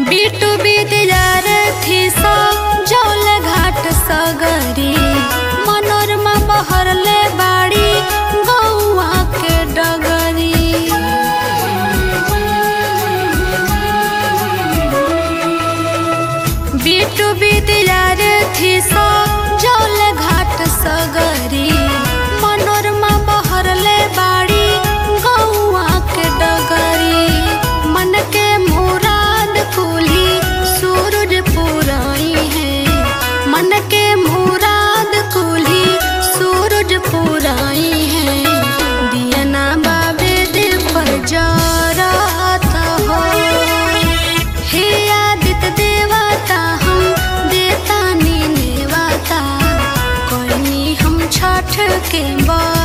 बीटू बीतिजार थी सो जौल घाट सगरी मनोरमा बहरले बाड़ी गौआ के डगरी बीटू बीतिजार थी सो जौल घाट सगरी मनोरमा बहरले बाड़ी गौआ के डगरी मन के मुराद कुली सूरज पुराई है मन के मुराद कुली सूरज पुराई है दियना बाबे दे पर जराता हो हे आदित्य देवता हम देता नी नेवता कोई हम छठ के बा